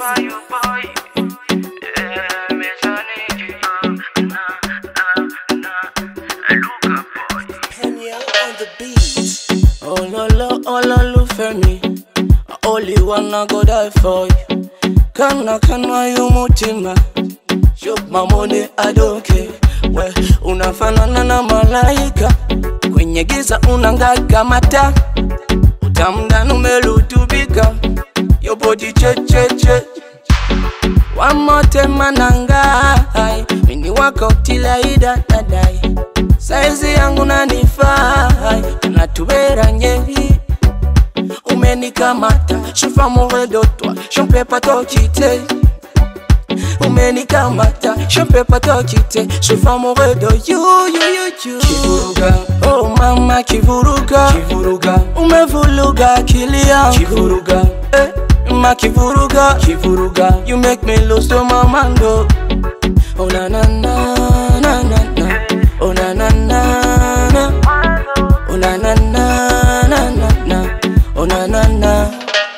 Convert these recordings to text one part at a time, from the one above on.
Penya on the beat. Oh lo lo, oh lo lo Femi I only wanna go die for you Kana kana yu mutima Shoot my money, I don't care We, unafanana na malaika Kwenye giza unang'aa mata Utamdani umelutubika Your body che che che Wamotema nangai Mini wako tilaida nadai Saizi yangu nanifai Natubera nyeri Umenikamata Je suis amoureux de toi Je ne peux pas te quitter Umenikamata Je ne peux pas te quitter Je suis amoureux de you, you, you, you Kivuruga Oh mama kivuruga Kivuruga Umevuluga akili yangu Kivuruga eh, Ma kivuruga Kivuruga You make me lose to my mind oh. Oh na na na na na na Oh na na na na Oh na na na na na na Oh na na na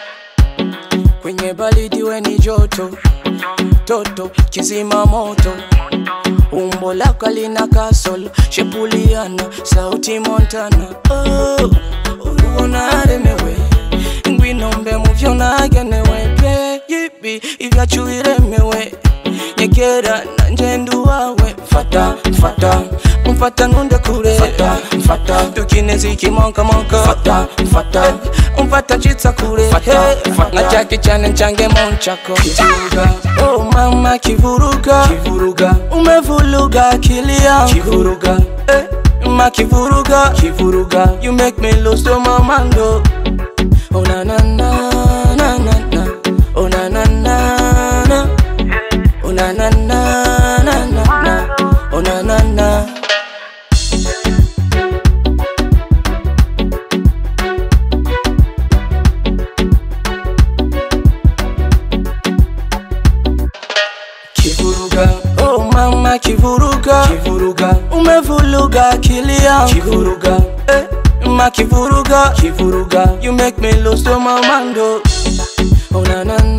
Kwenye baridi we ni joto Toto kizima moto Umbo lako lina kasolo Shepuliana sauti Montana Oh, unaremewe ngwinombe muvyo nagenewe Baby ivyacuiremewe nyegera nanje ndi uwawe mfata mfata umfata ntunde kure mfata mfata dukine zikimokamoka mfata mfata umfata ncitsa kure Fata, Hey, fata. nka Jackie cyane ncyange mu nchako Kivuruga. oh mama kivuruga Kivuruga. umevuluga akili yangu Kivuruga. eh, ma kivuruga Kivuruga. you make me lose to my mind oh. Oh na na na na na na Oh na na na na Oh na na na na na na Oh na na na Kivuruga. Oh mama kivuruga Kivuruga. Umevuluga akili yangu Kivuruga. eh, ma kivuruga Kivuruga. You make me lose to my mind oh. Oh na na